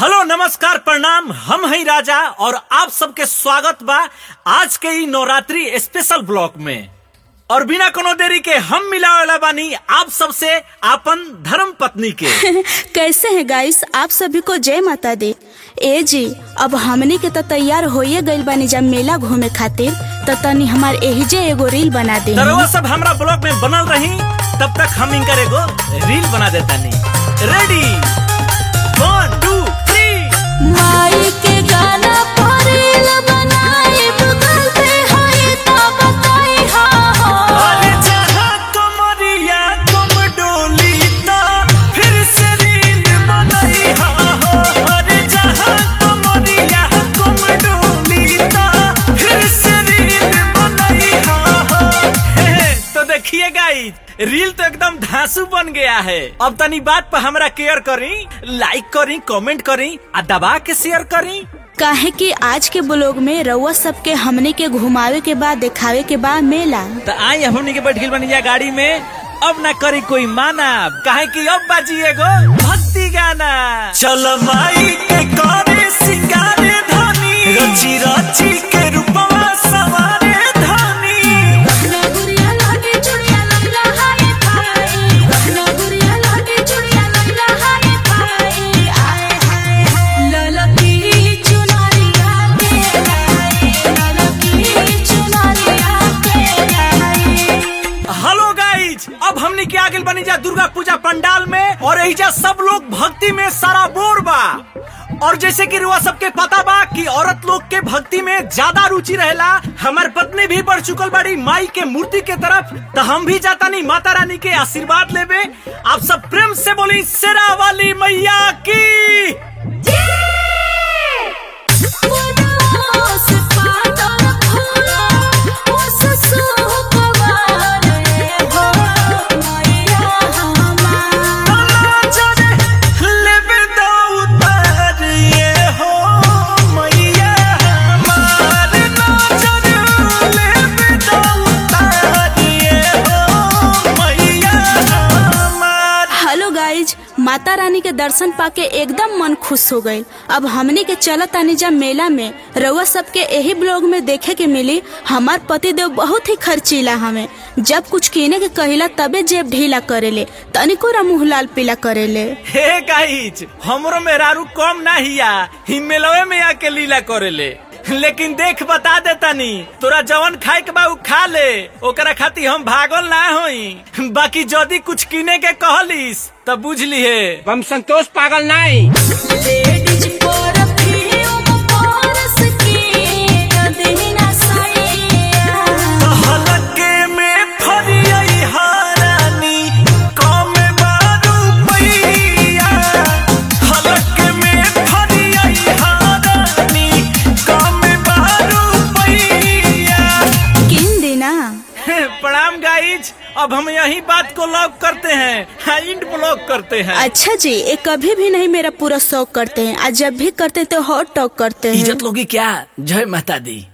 hello नमस्कार प्रणाम हम हैं राजा और आप सबके स्वागत बा आज के ई नवरात्रि स्पेशल ब्लॉक में और बिना कोनो देरी के हम मिला वाला बानी आप सबसे आपन धर्म पत्नी के कैसे हैं गाइस आप सभी को जय माता दी ए जी अब हमनी के तो तैयार होइए गइल बानी जब मेला घूमे खातिर तो तनी हमार एहिजे एगो रील बना दे तरवा सब हमरा ब्लॉक में बनल रही तब तक हम इनकर एगो रील बना देता नहीं रेडी वन टू थ्री माई के गाना पर रील बनाई गूगल पे होई तो बताई हाँ हो अरे जहाँ कमरिया तुम डोली ता फिर से रील बनाई हा हो अरे जहाँ कमरिया तुम डोली ता फिर से रील बनाई हा हो हे, हे, तो देखिए गाइस रील तो एकदम धांसू बन गया है अब तनी बात पर हमरा केयर करी लाइक करी कमेंट करी आ दबा के शेयर करी काहे कि आज के ब्लॉग में रउआ सबके हमने के घुमावे के बाद दिखावे के बाद मेला तो आई हमनी के बैठ गइल बनी जा गाड़ी में अब ना करी कोई माना काहे कि अब बाजी एगो भक्ति गाना चल माई के करे सिंगारे धनी रची रची के रूपवा सवारे धनी हेलो गाइज अब हमनी के आगे बनी जा दुर्गा पूजा पंडाल में और एहिजा सब लोग भक्ति में सारा बोर बा और जैसे कि रुआ सबके पता बा कि औरत लोग के भक्ति में ज्यादा रुचि रहेला हमार पत्नी भी बढ़ चुकल बड़ी माई के मूर्ति के तरफ तो हम भी जाता नहीं माता रानी के आशीर्वाद लेवे आप सब प्रेम से बोली शेरा वाली मैया की लेवे दो उतार ये हो मैया हमार नजर लेवे दो उतार ये हो मैया हमार हेलो गाइज माता रानी के दर्शन पाके एकदम मन खुश हो गईल अब हमने के चलत आनी जा मेला में रउआ सबके यही ब्लॉग में देखे के मिली हमार पति देव बहुत ही खर्चीला हमें जब कुछ कीने के कहिला तबे जेब ढीला करेले तनिको रा मुंह लाल पीला करेले हे गाइज हमरो मेहरारू कम ना हिया हिमेलवे में आके लीला करेले लेकिन देख बता देतानी तोरा जवन खाए के बा उ खा ले ओकरा खातिर हम भागल ना होई बाकी जदी कुछ किने के कहलिस त बुझ लिहे हम संतोष पागल नहीं हलके में फरियई हारानी कम बारू पैया हलके में फरियई हारानी कम बारू पैया किन देना प्रणाम गाइज अब हम यही बात को लॉक करते हैं हाँ, इंड ब्लॉक करते हैं अच्छा जी ये कभी भी नहीं मेरा पूरा शौक करते हैं आज जब भी करते हैं तो हॉट टॉक करते हैं इज्जत लोगी क्या जय माता दी